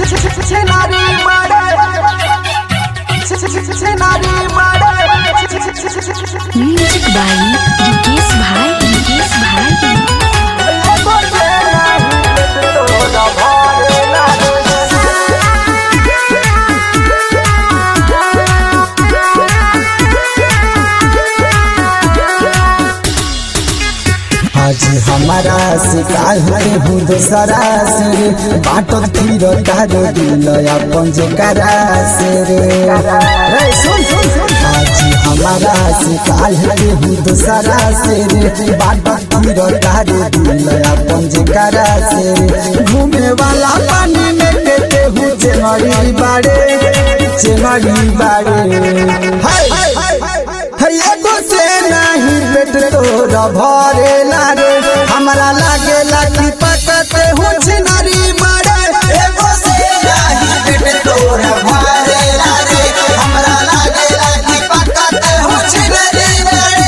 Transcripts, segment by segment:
music बाई रिकेश भाई रिकेश भाई आज हमारा शिकार है हूँ दूसरा से रे बाटो फिर तारो दिल अपन जे करा से रे रे सुन सुन सुन आज हमारा शिकार है हूँ दूसरा से रे बाटो फिर तारो दिल अपन जे करा से रे घूमे वाला पानी में केते हूँ चेमरी बाड़े चेमरी बाड़े हाय हाय एगो से नहीं पेट तोर भरे लागे हमरा लागे लागी पकते हूँ छिनरी मारे एगो से नहीं पेट तोर भरे लागे हमरा लागे लागी पकते हूँ छिनरी मारे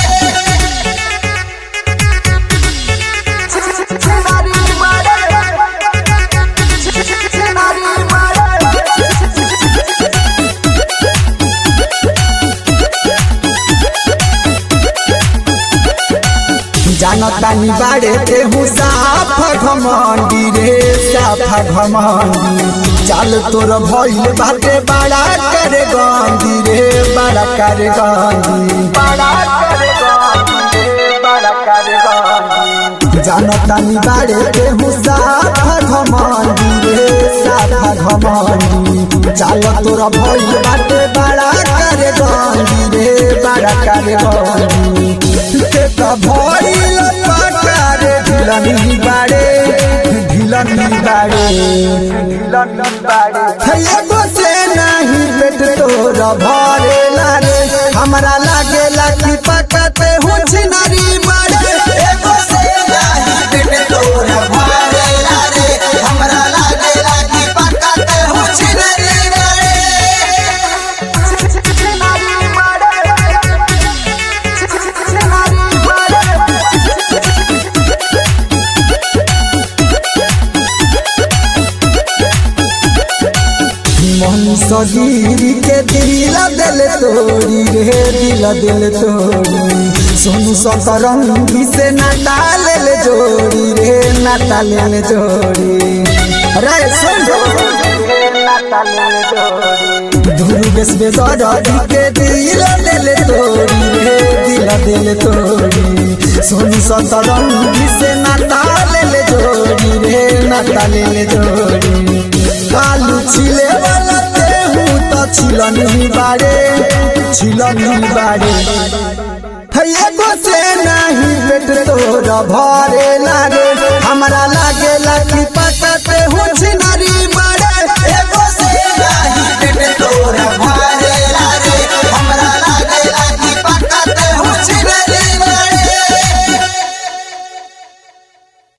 जानतानी बाड़े के हूँ साफ घमंडी रे साफ घमंडी चाल तोर भइल बाटे बड़ा करे गंदी रे बड़ा करे गंदी बड़ा करे गंदी रे बड़ा करे गंदी जानतानी बाड़े के हूँ साफ घमंडी रे साफ घमंडी चाल तोर भइल बाटे बड़ा करे गंदी रे बड़ा करे गंदी का भइल पकारे ढिलनी बाड़े ढिलनी बाड़े ढिलनी बाड़े एगो से नहीं पेट तोर भरे लागे हमरा लागे लागी पकते हूँ छिनरी बाड़े एगो से नहीं पेट तोर भरे लागे हमरा लागे लागी पकते हूँ छिनरी बाड़े मन सजीरी के दिल दिल तोड़ी रे दिल दिल तोड़ी सोनू सतरंगी से नाता ले ले जोड़ी रे नाता ले ले जोड़ी रे सुन धुरु बेस बेदरदी के दिल दिल तोड़ी रे दिल दिल तोड़ी सोनू सतरंगी से नाता ले ले जोड़ी रे नाता ले ले जोड़ी आलू छिले वाला तेहू तो छिलनी बाड़े छिलनी बाड़े एगो से नहीं पेट तोर भरे लागे हमरा लागे लागी